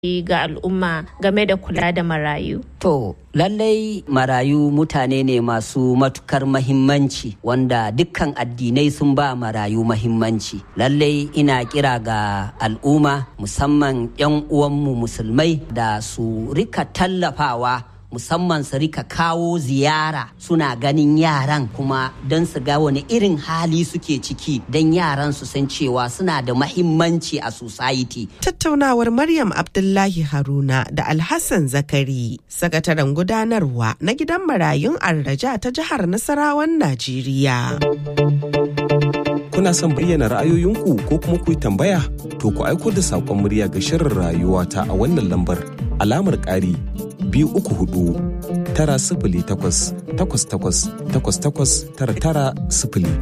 ga al'umma game da kula da marayu? To, lallai marayu mutane ne masu matukar mahimmanci wanda dukkan addinai sun ba marayu mahimmanci. Lallai ina kira ga al'umma musamman 'yan uwanmu musulmai da su rika tallafawa musamman su rika kawo ziyara suna ganin yaran kuma don su ga wani irin hali suke ciki don yaran su san cewa suna da mahimmanci a society. Tattaunawar Maryam Abdullahi Haruna da Alhassan Zakari, sakataren gudanarwa na gidan marayun Arraja ta jihar Nasarawan Najeriya. Kuna son bayyana ra'ayoyinku ko kuma ku yi tambaya? To ku aiko da saƙon murya ga shirin rayuwa ta a wannan lambar alamar ƙari biyu uku hudu tara sifili takwas takwas takwas takwas takwas tara tara sifili.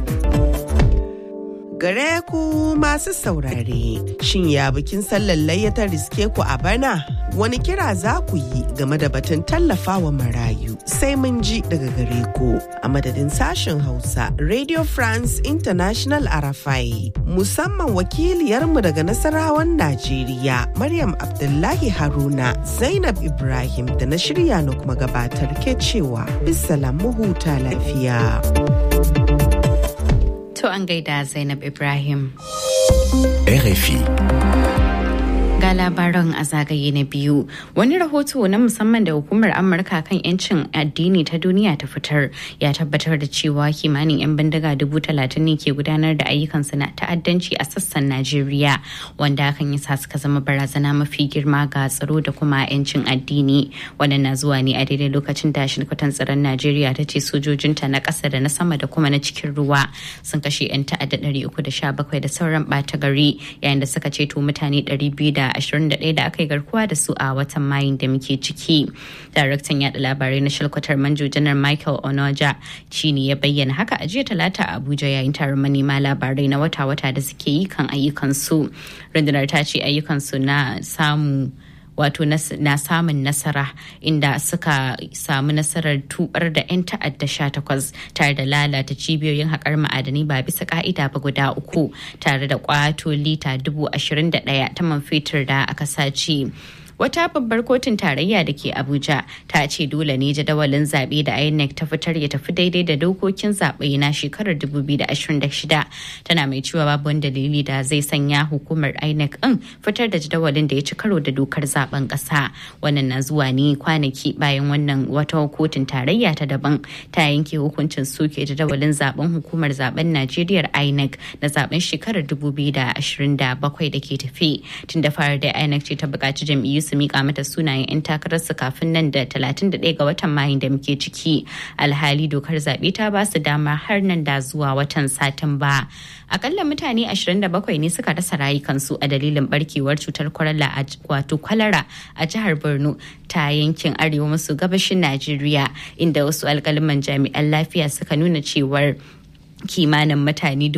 Gare ku masu saurare, shin ya bikin sallar layya ta riske ku a bana? Wani kira za ku yi game da batun tallafawa marayu sai mun ji daga gare ku a madadin sashen Hausa Radio France International Arafai. Musamman wakiliyarmu daga Nasarawan Najeriya, Maryam Abdullahi Haruna, Zainab Ibrahim da na shirya na kuma gabatar ke cewa bisalam huta lafiya. To an gaida Zainab Ibrahim. RFI. Ga labaran a zagaye na biyu, wani rahoto na musamman da hukumar Amurka kan 'yancin addini ta duniya ta fitar ya tabbatar da cewa kimanin 'yan bindiga dubu talatin ne ke gudanar da ayyukansu na ta'addanci a sassan Najeriya, wanda hakan ya sa suka zama barazana mafi girma ga tsaro da kuma 'yancin addini. Wannan na zuwa ne a daidai lokacin da shirkwatan tsaron Najeriya ta ce sojojinta na ƙasa da na sama da kuma na cikin ruwa sun kashe 'yan ta'adda 317 da sauran ɓata gari yayin da suka ceto mutane 200 21 da aka yi garkuwa da su a watan mayun da muke ciki daraktan yada labarai na shalkwatar manjo janar michael onoja shine ya bayyana haka a jiya talata a abuja yayin taron manema labarai na wata-wata da suke yi kan ayyukansu rundunar ta ce ayyukansu na samu wato na samun nasara inda suka samu nasarar tubar da 'yan ta'adda 18 tare da lalata cibiyoyin haƙar ma'adanai ba bisa ka'ida ba guda uku tare da kwato lita 21,000 ta man fetur da aka sace. wata babbar kotun tarayya da ke abuja ta ce dole ne jadawalin zaɓe da inec ta fitar ya tafi daidai da dokokin zaɓe na shekarar 2026 tana mai cewa babu wani dalili da zai sanya hukumar inec ɗin fitar da jadawalin da ya ci karo da dokar zaben ƙasa wannan na zuwa ne kwanaki bayan wannan wata kotun tarayya ta daban ta yanke hukuncin soke jadawalin zaben hukumar zaben najeriya inec na zaben shekarar 2027 da ke tafi tun da fara da inec ce ta buƙaci jam'iyyu su mika mata sunayen 'yan takararsu kafin nan da 31 ga watan mayun da muke ciki alhali dokar zaɓe ta ba su dama har nan da zuwa watan satin ba akalla mutane 27 ne suka rasa rayukansu a dalilin barkewar cutar kwalara wato kwalara a jihar borno ta yankin arewa maso gabashin najeriya inda wasu alkaliman jami'an lafiya suka nuna cewar kimanin mutane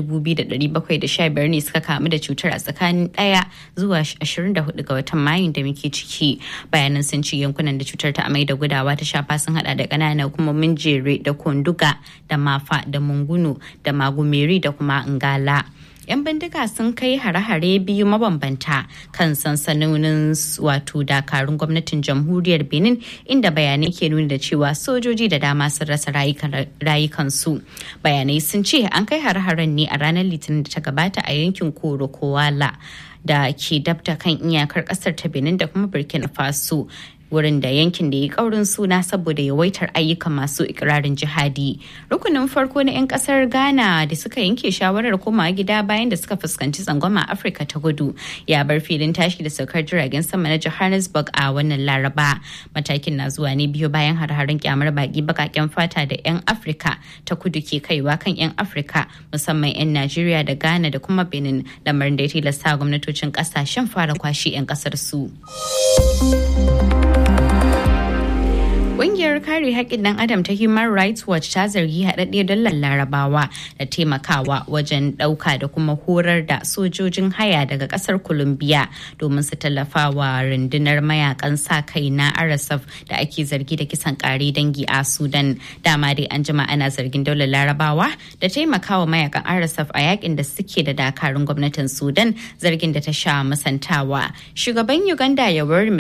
2,715 ne suka kamu da cutar a tsakanin ɗaya zuwa 24 ga watan mayun da muke ciki bayanan sun ci yankunan da cutar ta amai da gudawa ta shafa sun hada da ƙananan hukumomin jere da konduga da mafa da mungunu da magumeri da kuma ngala. 'yan bindiga sun kai hare-hare biyu mabambanta kan sansanonin wato dakarun gwamnatin jamhuriyar benin inda bayanai ke nuni da cewa sojoji da dama sun rasa rayukansu bayanai sun ce an kai hare-haren ne a ranar litinin da ta gabata a yankin koro kowala da ke dabta kan iyakar kasar ta benin da kuma burkina faso wurin da yankin da ya kaurin suna saboda yawaitar ayyukan masu ikirarin jihadi rukunin farko na 'yan kasar ghana da suka yanke shawarar komawa gida bayan da suka fuskanci tsangwama afirka ta gudu ya bar filin tashi da saukar jiragen sama na johannesburg a wannan laraba matakin na zuwa ne biyu bayan har-harin kyamar baki bakaken fata da 'yan afirka ta kudu ke kaiwa kan 'yan afirka musamman 'yan najeriya da ghana da kuma benin lamarin da ya tilasta gwamnatocin kasashen fara kwashe 'yan kasar su. Ƙungiyar kare haƙƙin ɗan adam ta Human Rights Watch ta zargi haɗaɗɗe dollar larabawa da taimakawa wajen ɗauka da kuma horar da sojojin haya daga ƙasar Colombia domin su tallafa wa rundunar mayakan sa kai na RSF da ake zargi da kisan ƙare dangi a Sudan. Dama dai an jima ana zargin daular larabawa da taimakawa mayakan RSF a yakin da suke da dakarun gwamnatin Sudan zargin da ta sha musantawa. Shugaban Uganda Yoweri